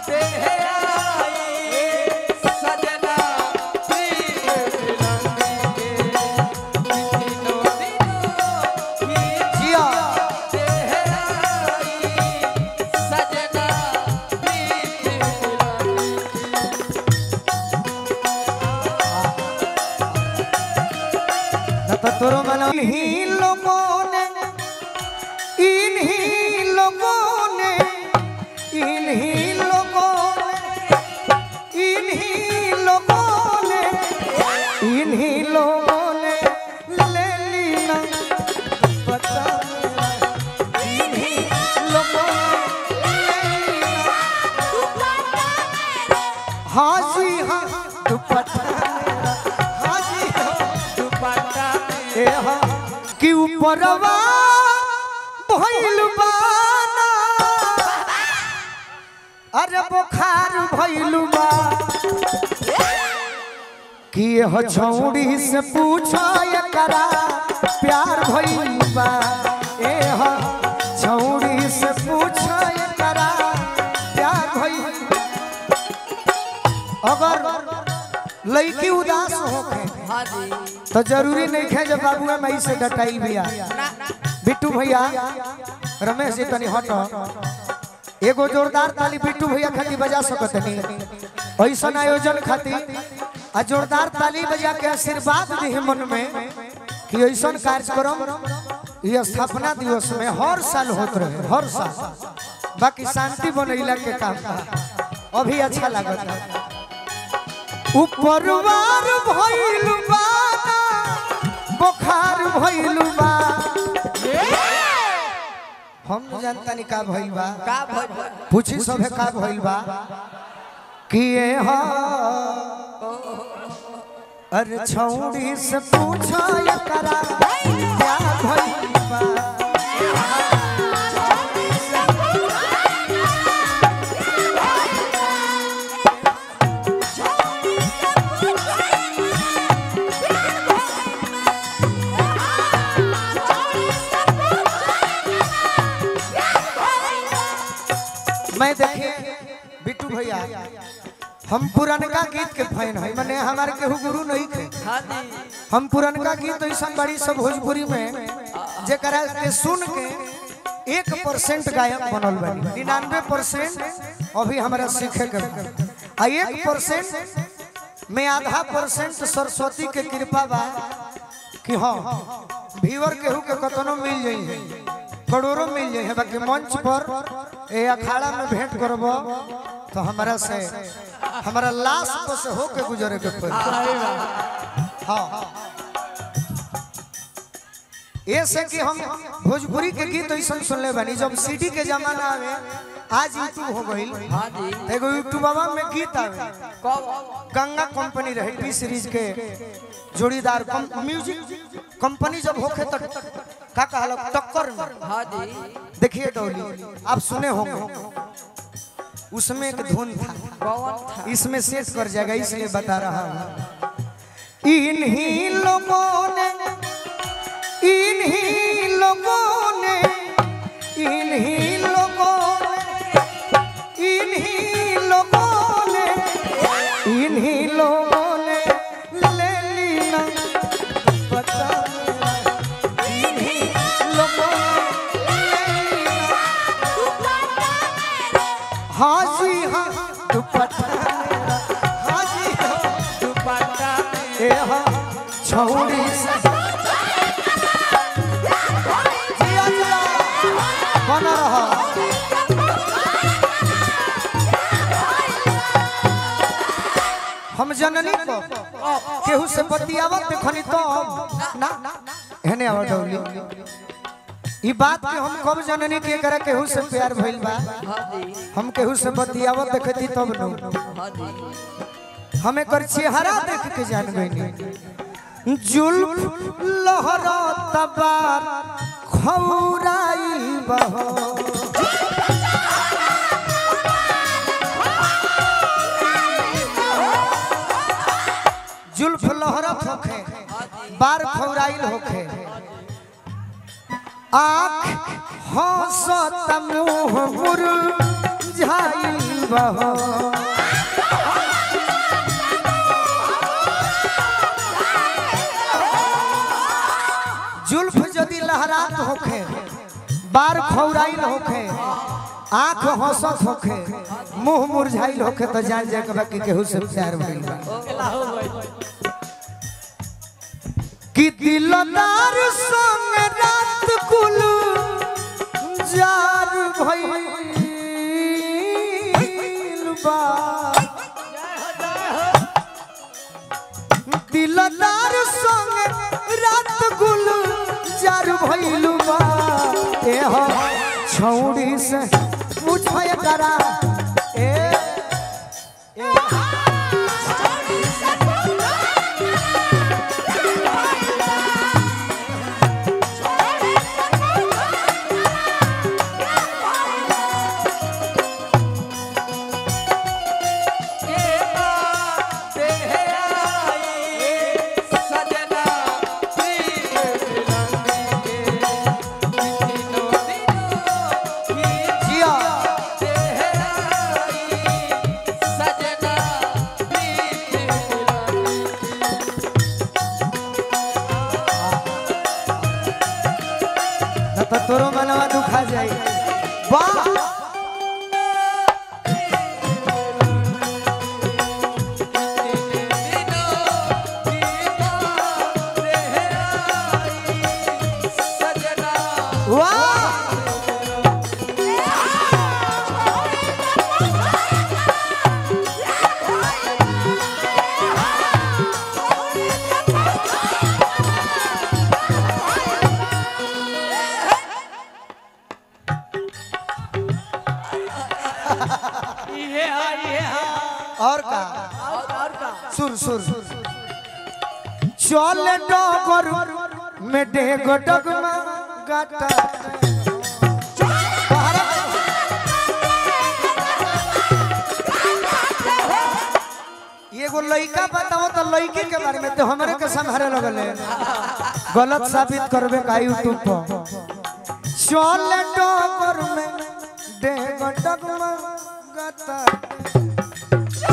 देह आई सजना प्रीत मिलन के दिनो दिनो ही जिया देह आई सजना प्रीत मिलन न तो तोरो मना इन्हीं लोगों ने इन्हीं लोगों ने इन्हीं लोगों ने इन्हीं लोगों ने इन्हीं लोगों ने ले ली ना पता इन्हीं लोगों ने ले ली ना हाँ जी हाँ दुपट्टा मेरा हाँ जी हाँ दुपट्टा ए हाँ कि ऊपरवा भइल बाना अरे बुखार भइल बा कि यह छौड़ी से पूछा एकरा प्यार भइल बा ए हाँ छौड़ी से पूछा एकरा प्यार भइल अगर लड़की उदास होके हाँ जी तो जरूरी नहीं है जब बाबुआ मई से डटाई भैया बिट्टू भैया रमेश जी तनी हट एगो जोरदार ताली बिट्टू भैया खातिर बजा सकत नहीं ऐसा आयोजन खातिर आ जोरदार ताली बजा के आशीर्वाद दी मन में कि ऐसा कार्यक्रम ये स्थापना दिवस में हर साल होत रहे हर साल बाकी शांति बनैला के काम बा। अभी अच्छा लागत है ऊपर वार भइल बा बुखार भइल बा हम न जानता नहीं का भइल बा का भइल पूछी सभे का भइल बा कि ये हा अरे छौड़ी से पूछा एकरा क्या भइल बा मैं देखिए बिट्टू भैया हम पुरनका गीत के फैन है माने हमारे केहू गुरु नहीं थे हाँ जी हम पुरनका गीत ऐसा बड़ी सब भोजपुरी में जेकरा के सुन के एक परसेंट गायक बनल बनी निन्यानवे परसेंट अभी हमारा सीखे के बा। आ एक परसेंट में आधा परसेंट सरस्वती के कृपा बा कि हाँ व्यूअर केहू के कतनो मिल जाई करोड़ों मिल जाई बाकी मंच पर ए अखाड़ा में भेंट करब तो हमारा से हमारा लाश पर से होके गुजरे के पड़ी हाँ ये से कि हम भोजपुरी के गीत ऐसा सुनले बानी जब सीडी के जमाना आवे आज यूट्यूब हो गई हाँ जी एगो यूट्यूबवा में गीत आवे कब गंगा कंपनी रहे टी सीरीज के जोड़ीदार कम, म्यूजिक कंपनी जब होखे तो का कहला टक्कर में हाँ जी देखिए डोली आप सुने होंगे उसमें एक धुन था कौन था इसमें सेट कर जाएगा इसलिए बता रहा हूँ इन्हीं लोगों ने इन्हीं लोगों ने इन्हीं लोगों ने इन्हीं लोगों ने इन्हीं लोगों ने ले ली ना पता मेरा। इन्हीं लोगों ने ले ली ना हाँ जी हाँ दुपट्टा मेरा हाँ जी हाँ दुपट्टा ए हाँ छौड़ी से जिया जिया बना रहा हम जननी को केहू से बतियावत देखनी तो ना हेने आवा डौली ई बात के हम कब जननी के करे केहू से प्यार भइल बा हाँ जी हम केहू से बतियावत देखती तब नु हाँ जी हमें कर चेहरा देख के जान गई जुल्फ लहरा तबार खौराई बहो जुल्फ लहरत होखे बार खौराइल होखे आँख हंसत मुँह मुरझाइल बहो जुल्फ यदि लहरात होखे बार खौराइल होखे आंख हंसत होखे मुंह मुरझाइल होखे तो जान जाए के बा कि केहू से प्यार भइल बा कि दिलदार संग रात कुल जार भइल बा दिलदार संग रात कुल जार भइल बा ए हो छौड़ी से पूछय करा ए ए जिया न तो तोरो मनवा दुखा जाई वाह वाह और का सुर सुर चल डगर में डेग डगमा गाटा एगो लइका बताओ तो लइके के बारे में तो हमरे के संभारे लगल है गलत साबित करबे का यूट्यूब पर चल डगर में डेग डगमा गाटा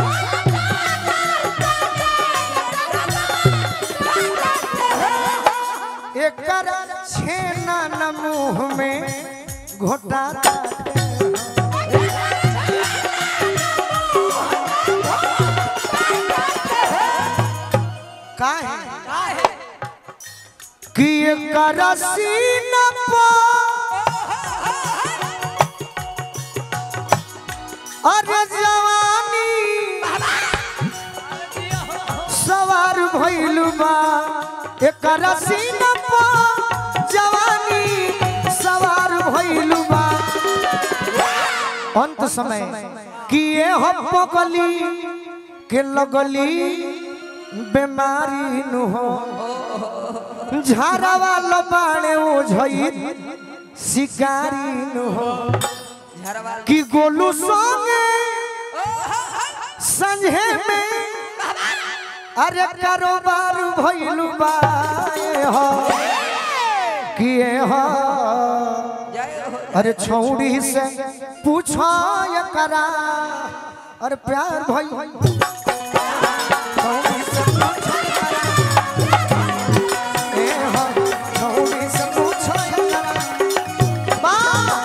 एकर छेना न मुंह में घोटा काहे कि एकर सीना पर अरे जवानी सवार भइल बा एकर सीना पर जवानी सवार भइल बा अंत समय कि ये हो पगली के लगली बीमारी नु हो झाड़ावा लबाड़े ओझई शिकारी नु हो कि गोलू संगे संझे में अरे कारोबार भइलु बा ए हो कि ए हो अरे छौड़ी से पूछो ये करा अरे प्यार भई छौड़ी से पूछो ये करा। ए हो, छौड़ी से पूछो ये करा। बा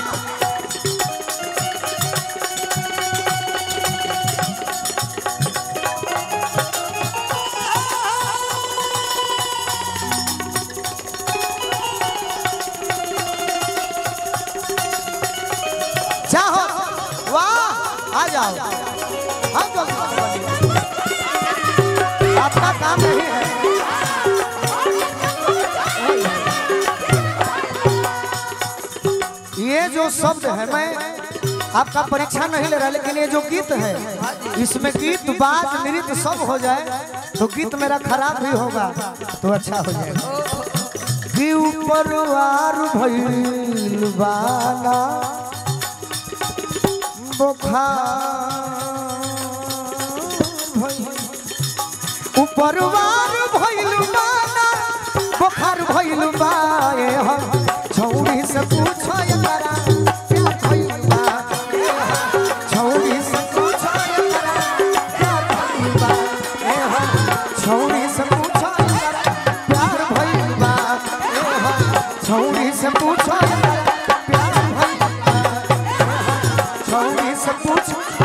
चाहो वाह आ जाओ हम जल्दी आपका काम नहीं है ये जो शब्द है मैं आपका परीक्षा नहीं ले रहा लेकिन ये जो गीत है इसमें गीत बात नृत्य सब हो जाए तो गीत मेरा खराब भी होगा तो अच्छा हो जाएगा कि ऊपर वार भइल बाना ऊपर वार भइल बाना बुखार भइल बाए हम छौड़ी से पूछो एकरा प्यार भइल बा छौड़ी से पूछो से पूछो प्यार भइल बा। छौरी से पूछ